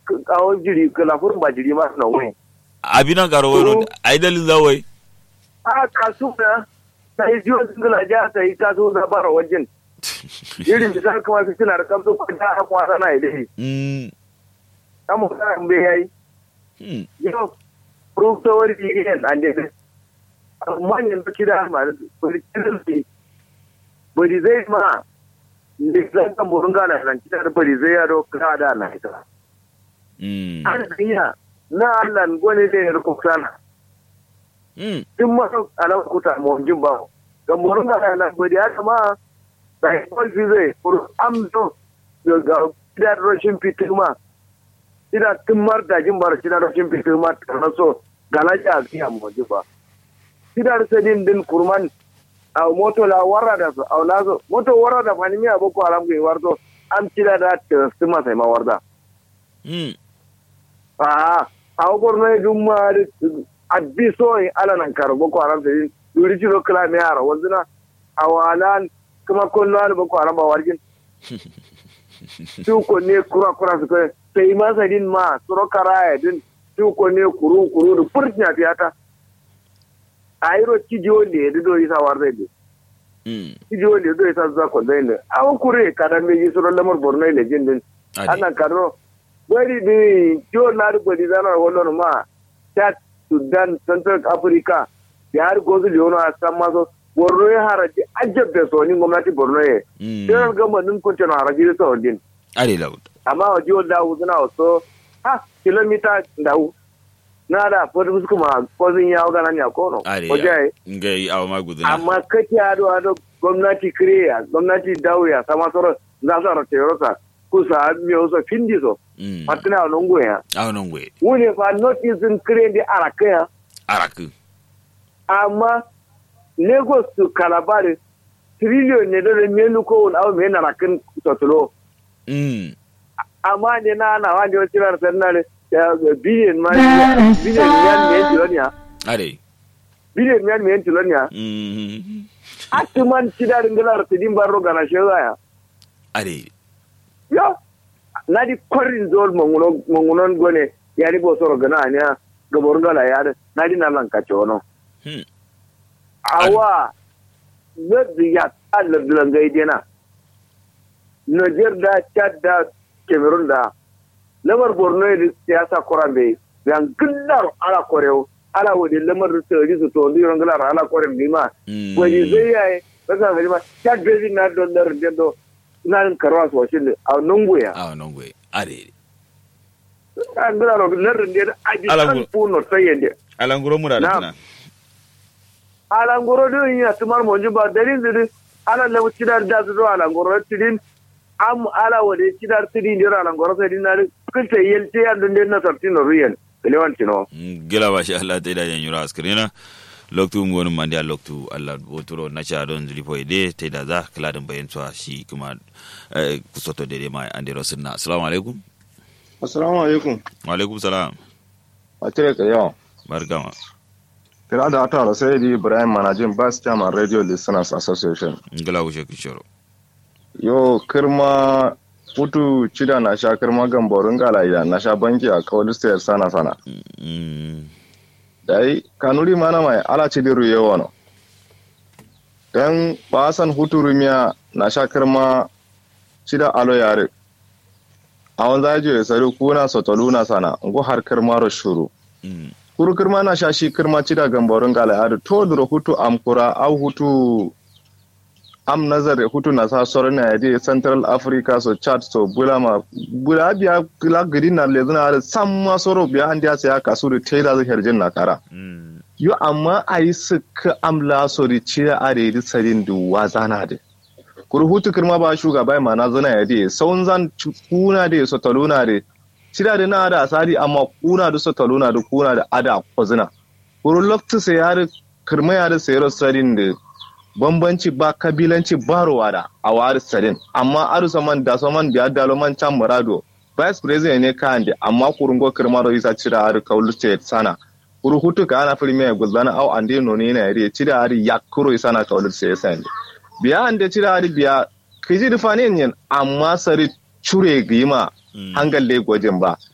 kawo jiri kala furin ba jiri ma na wai abinan karo wai ai dalil da wai a kasu na ta yi jiwa singila ja ta yi kasu na bara wajen irin da zaka kuma su suna da kamsu ko da aka wasa na idai mm amma kana bai yayi hmm yau proof to wari yin an dai amma yanzu kida ma bari kirki bari zai ma ne zan kan burun gana nan kida da bari zai yaro ka da na ita mm an dinya na Allah gone da ya rukuta hmm in ma ala kuta mo jin ba ga burun gana nan bari ya kama da ko fi zai fur amso ga kida roshin fitima ina tumar da jin bar kida roshin fitima na so galaja a kiyan mo ji ba kidar sedin din kurman a moto la warra da su a lazo moto warra da fani mi aboko alam ke warto am kida da testima sai ma warda hmm a a gorno e dum ma addi so e ala nan karo boko aram sai duri jiro kala me ara wazina awalan kuma kollo ala boko aram ba wargin su ko ne kura kura su ko sai ma sadin ma suro karaya din su ko ne kuru kuru da furtiya fiyata ayiro cijiwo le do isa warde de hmm cijiwo le do isa za ko zaine awo kure kada me yi suro lamar borno le jindin ade ana karo wari di jo na ru godi zana wollo ma chat sudan central africa ya har gozu le wono asam maso borno ya haraji ajabbe so ni gwamnati borno ye hmm sai ga manin kunce na haraji so din ade laud amma wa jiwo da wuzuna so ha kilomita da na da fadu kuma kozin yawo gana ne a kono ade ko jaye ngai awa maguduna amma kake ado ado gwamnati kiriya gwamnati dauya sama soro za su rata yorota kusa mi oso findi so hmm patina no ngoya awa non gwe wune fa notice in kire di araka ya araku amma lagos to calabar trillion ne da menu ko wani abu mai narakin totulo hmm amma ne na na wani wasu rar sannan biliyan ma biliyan miyan miyan tiloniya ade biliyan miyan miyan tiloniya hmm atuman cidarin galar tidin barro gana shezaya ade yo nadi korin zol mangunon gone yari bo soro gana anya gabor gala yare nadi na lan kachono hmm awa zai ya Allah bilan gaidena Niger da Chad da Cameroon da lamar Borno ya siyasa kurambe yan gillar ala koreo ala wadi lamar da tsari su to ndiron gillar ala korem bima hmm wani zai yayi kasa ga ma Chad baby na don dar dendo na rin karwa su washin a nunguya awa non gwe ade an gillar ro lar da aji Ala kan gu- puno sayende alanguro mura da Na'am. tana ala ngoro do yin tumar mo juba dalil diri ala lawu cidar da zo ala ngoro tidin am ala wade cidar tidin dira ala ngoro sai dinar kunta yelte ya dun den na tartino ruyen lewan tino gila ba shi Allah ta ida yan yura askrina loktu ngonu mandi a loktu Allah woturo na cha don zili po ide ta ida za kala dan bayan twa shi kuma eh, kusoto dede mai ande rosinna assalamu alaikum Assalamu alaikum. wa alaikum salam A cire ka yau. barkama Kira da ata da sai Ibrahim Manajin Bas Chairman Radio Listeners Association. ngila wuce kishoro Yo kirma putu cida na sha kirma gamborin galayya na sha banki a kawai stayar sana sana. mm Dai kanuri mana mai ala ci diru yawa no. Dan basan hutu rumiya na sha kirma cida alo yare. A wanzu ajiye sari kuna sotoluna sana, ngo har kirma ro shuru. mm kuru kirma na sha shi kirma cida gambarin gala adu to duro hutu am kura au hutu am nazar hutu na sa soron na yadi central africa so chad so bulama bula biya kila gidi na lezuna adu sam ma soro biya an diya ya kasu da taida zai herjin na kara mm yo amma a yi suka amla so da cida a da yadi sarin da wazana da kuru hutu kirma ba shugaba ma na zana yadi saun zan kuna da so taluna da cida da na da asari amma kuna da so taluna da kuna da ada kwazina kuru lokta sai ya kirma ya da sayar sarin da bambanci ba kabilanci ba ruwa da a wari sarin amma aru saman da saman da dalo man can murado vice president ne kan da amma kurungo kirma da isa cida aru kaulu state sana kuru hutu ka ana filmi ya gulzana au ande no ne na yare cida aru yakuro isa na kaulu state sana biya ande cida aru biya kiji da fanin yin amma sari cure gima mm hangal le gwajin ba